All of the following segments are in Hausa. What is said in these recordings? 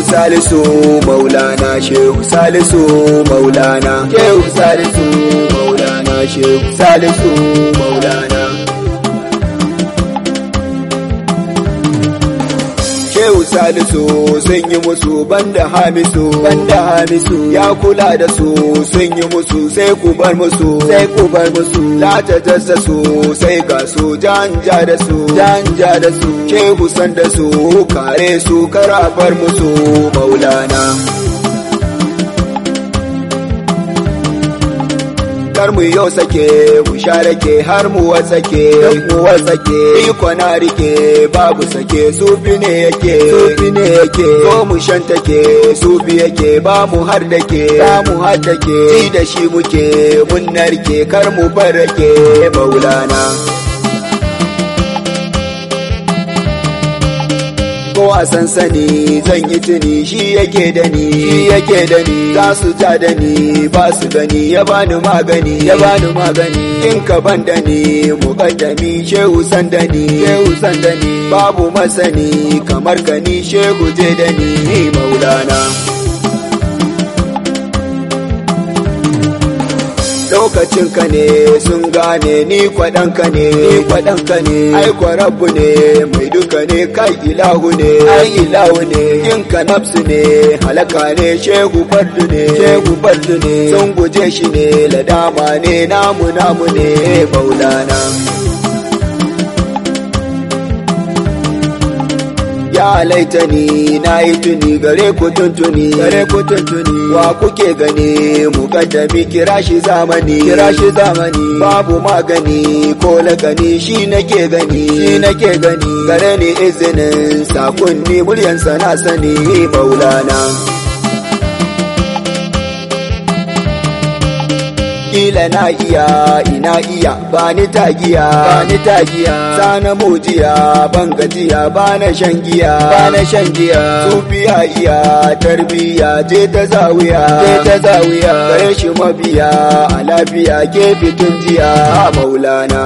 salisu maulana shehu salisu maulana shehu salisu maulana shehu salisu maulana Shehu Salisu sun yi musu banda Hamisu banda Hamisu ya kula da su sun yi musu sai ku bar musu sai ku bar musu la ta jassa su sai ga su janja da su janja da su Shehu san da su kare su kara bar musu Maulana kar mu yau sake mu share ke har mu wasake mu wasake iko na rike babu sake sufi ne yake sufi ne yake so mu shantake sufi yake ba mu har dake ba mu har dake ji da shi muke mun narke kar mu barake maulana ko a sansani zan yi tuni shi yake da ni shi yake da ni za su ja da ni ba su gani ya bani magani ya bani magani in ka ban da ni muqaddami shehu san da ni shehu san da ni babu masani kamar ka ni shehu je da ni maulana lokacin ka ne sun gane ni kwaɗanka ne ni kwaɗanka ne ai rabbu ne mai duka ne kai ilahu ne ai ilahu ne yin ka nafsu ne halaka ne shehu fardu ne shehu fardu ne sun guje shi ne ladama ne namu namu ne maulana ya laita ni na yi tuni gare ku tuntuni gare ku tuntuni wa kuke gani mukaddami kira shi zamani kira shi zamani babu magani ko lakani shi nake gani shi nake gani gare ni izinin sakunni muryansa na sani maulana kila na iya ina iya ba ni tagiya ba ni tagiya sana mujiya ban gajiya ba na shan giya ba na shan giya sufiya iya tarbiya je ta zawiya je ta zawiya gare shi mabiya a lafiya ke fitin jiya maulana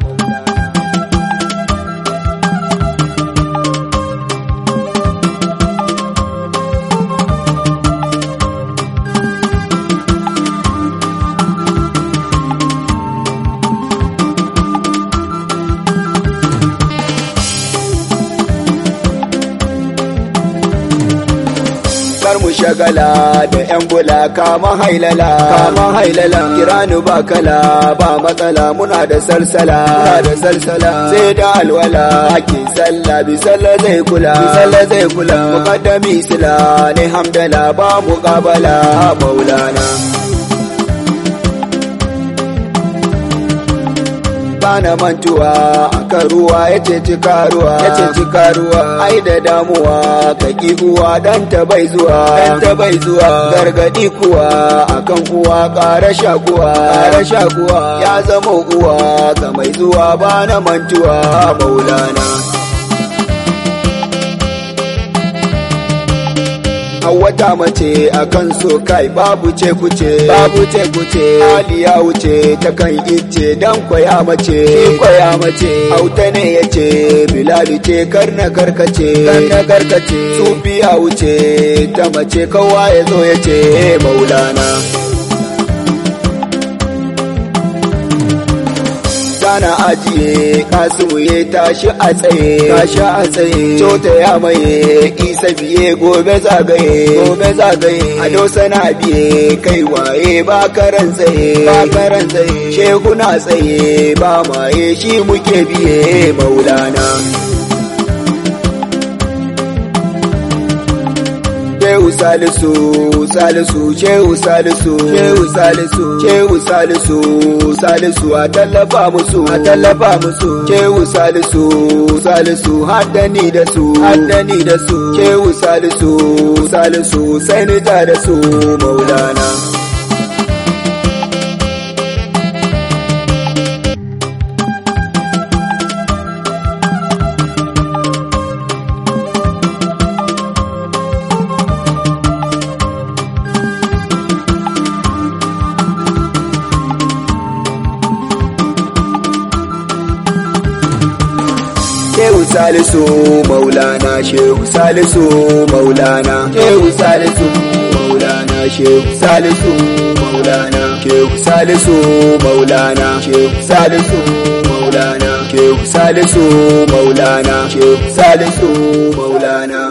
kar mu shagala da yan bula kama hailala kama hailala kirani ba kala ba matsala muna da salsala muna da salsala sai da alwala ake sallah bi sallah zai kula bi sallah zai kula muqaddami sila ne hamdala ba muqabala maulana bana mantuwa akan ruwa ya ce cika ruwa ya ce cika ruwa ai da damuwa ka ki uwa dan ta bai zuwa dan ta bai zuwa gargadi kuwa akan uwa ƙara shakuwa ƙara shakuwa ya zama uwa ga mai zuwa bana mantuwa maulana wata mace a kan so kai babu ce kuce babu ce kuce aliya wuce ta kan ice dan kwaya mace kwaya mace auta ne yace bilal ce karna karkace karna karkace sufiya wuce ta mace kowa ya zo yace maulana na ajiye kasimu ya tashi a tsaye tashi a tsaye cota ya maye isa biye gobe zagaye gobe zagaye ado sana biye kai waye ba karan tsaye ba karan tsaye shehu na tsaye ba maye shi muke biye maulana Shehu Salisu, Salisu, Shehu Salisu, Shehu Salisu, Shehu Salisu, Salisu a tallafa musu, a tallafa musu, Shehu Salisu, Salisu haddani da su, haddani da su, Shehu Salisu, Salisu sai ni da su, Maulana. salisu maulana shehu salisu maulana shehu salisu maulana shehu salisu maulana shehu salisu maulana shehu salisu maulana shehu salisu maulana shehu salisu maulana